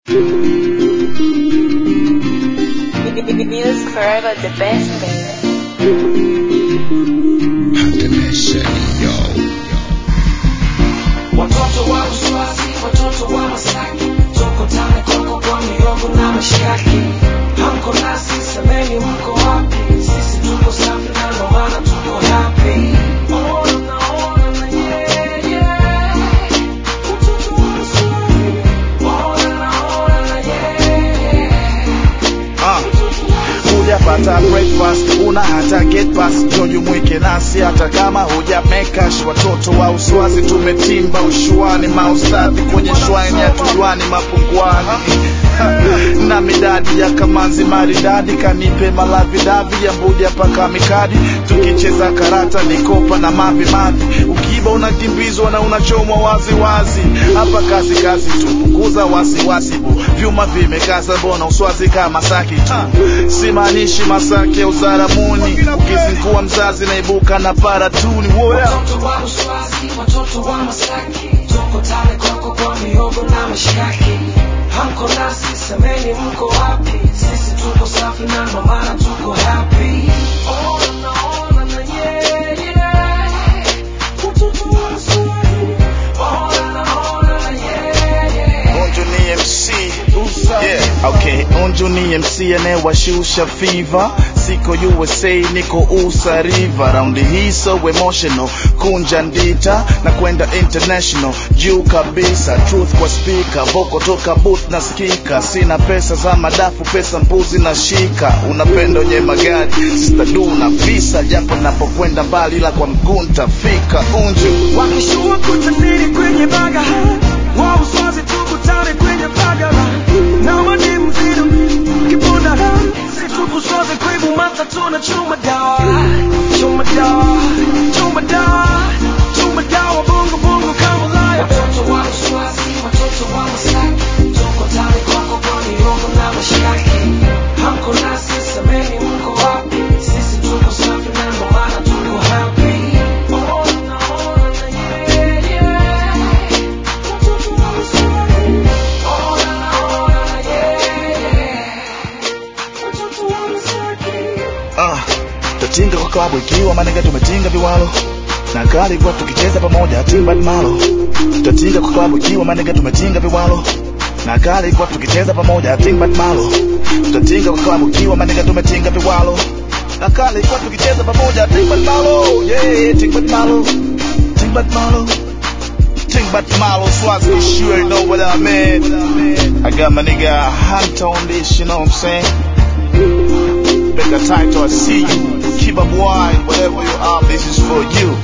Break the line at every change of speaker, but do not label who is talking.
Music forever the best, baby.
Watoto wa Uswazi, watoto wa Masaki, tuko tane koko kwa miogo na mishikaki. Hamko nasi, semeni mko wapi? Sisi tuko safi na ndo maana tuko happy. Ona na ona na yeah, yeah. Watoto wa Uswazi, ona na ona na yeah, yeah.
Ah, hujapata breakfast una hata get pass jojumuike nasi hata kama huja mekash watoto wa uswazi tumetimba ushuani maustadhi kwenye shwani hatujuani mapunguani na midadi ya kamanzi maridadi kanipe malavidavi ya mbuja paka mikadi tukicheza karata nikopa na mavi mavi ukiba unakimbizwa na unachomwa wazi wazi hapa kazi kazi tu punguza wasiwasi bu vyuma vimekaza mbona uswazi kama saki tu simaanishi masaki ya uzaramuni ukizingua mzazi naibuka na paratuni woya
Watoto wa Uswazi, watoto wa Masaki, tuko tale koko kwa mihogo na mishikaki. Hamko nasi, semeni mko wapi? Sisi tuko safi na ndo maana tuko happy. Ona na ona na yeah, yeah. Watoto wa Uswazi, ona na ona na yeah, yeah.
Unju ni MC yeah, okay. Unju ni MC anayewashusha fever, siko USA niko USA River, raundi hii so emotional, kunja ndita na kwenda international, juu kabisa, truth kwa speaker, voko toka booth na skika, sina pesa za madafu, pesa mbuzi na shika, unapenda wenye magari, sister du na visa, japo napokwenda mbali, ila kwa mguu ntafika. Unju
Wakishua kutaniri kwenye baga wa Uswazi tukutane kwenye bagara na madi mzito kibunda si tukuswaze kwebu mata tuna chuma dawa chuma dawa chuma dawa chuma dawa bongo bongo kama laya watoto wa Uswazi watoto wa Masaki tuko tare koko kwa mihogo na mashaki hamko nasi semeni mko wapi sisi tuko safi na ndo maana tuko happy ona ona na yeah yeah watoto wa Uswazi ona ona na yeah yeah watoto wa Masaki
Ah, tatinga kwa klabu ikiwa manega tumetinga viwalo na kali kwa tukicheza pamoja timba malo tatinga kwa klabu ikiwa manega tumetinga viwalo na kali kwa tukicheza pamoja timba malo tatinga kwa klabu ikiwa manega tumetinga viwalo na kali kwa tukicheza pamoja timba malo yeah timba malo timba malo timba malo swazi you sure know what I mean I got my nigga Hunter on this you know what I'm saying Make a title, I see you. Keep up wide, whatever you are, this is for you.